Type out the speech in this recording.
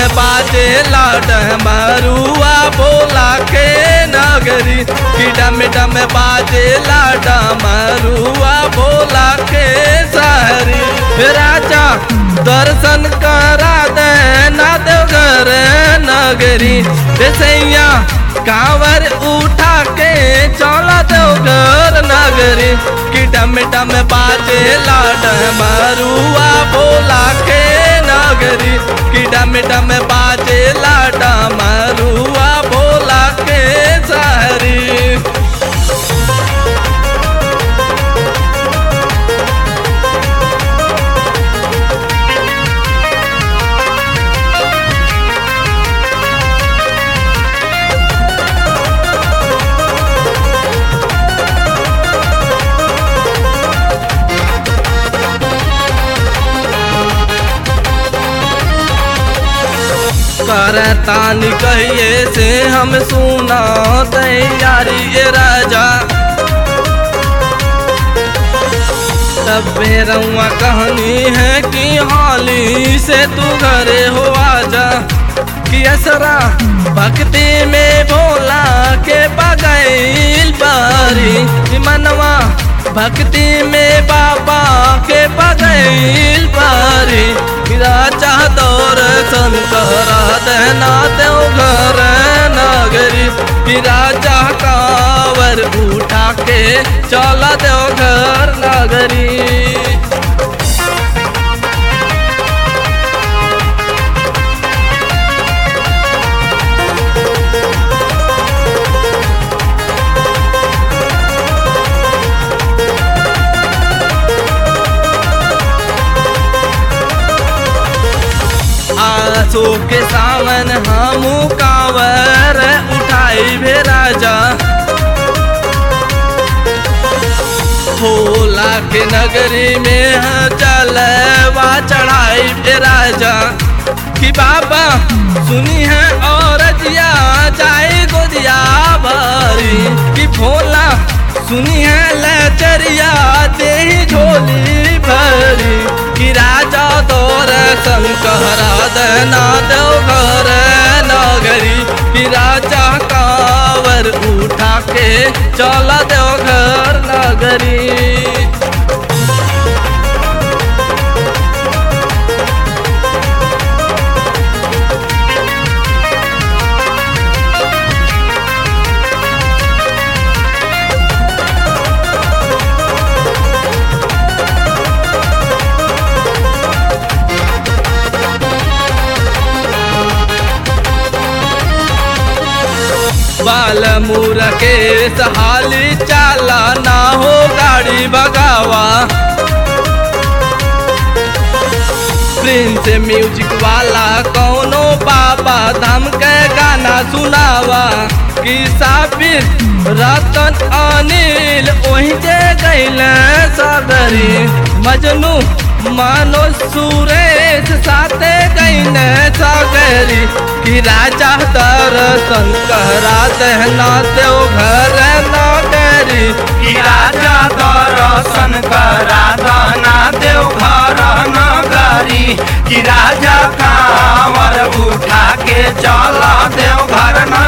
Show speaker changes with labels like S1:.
S1: बाजे डमरुआ बोला के नगरी कि डम डम बाजे डमरुआ बोला के सहरी राजा दर्शन करा दे ना देवघर नगरी सैया कांवर उठा के चला देवघर नगरी कि डम डम बाजे डमरुआ बोला के नगरी कि डम डम बाजे डमरुआ बोला के सहरी करतानी कहिए से हम सुना तैयारी ए राजा तबे रउआ कहानी है कि हाली से तू घरे हो आजा कि असरा भक्ति में भोला के बगैल बारी कि मनवा भक्ति में बाबा के बगैल बारी कि राजा दर्शन करा देना देव घर नगरी कि राजा कावर उठा के चला देव घर नगरी आसो के सावन हम कावर उठाई भे राजा भोला के नगरी में चलवा चढ़ाई भे राजा कि बाबा सुनी है और जिया जाए गोदिया भरी कि भोला सुनी है लचरिया दे झोली भरी कि राजा दर्शन कहरा देना देव घर नगरी कि राजा कावर उठा के चला देव घर नगरी बाल मुर के सहाली चाला ना हो गाड़ी भगावा प्रिंस म्यूजिक वाला कौनो बाबा धाम के गाना सुनावा कि साबिर रतन अनिल वही जे गैल सगरी मजनू मानो सुरेश साथे गैन सगरी कि राजा दर्शन कहरा दहना देव घर नगरी
S2: कि राजा दर्शन करा दाना देव घर नगरी कि राजा कांवर उठा के चल देव घर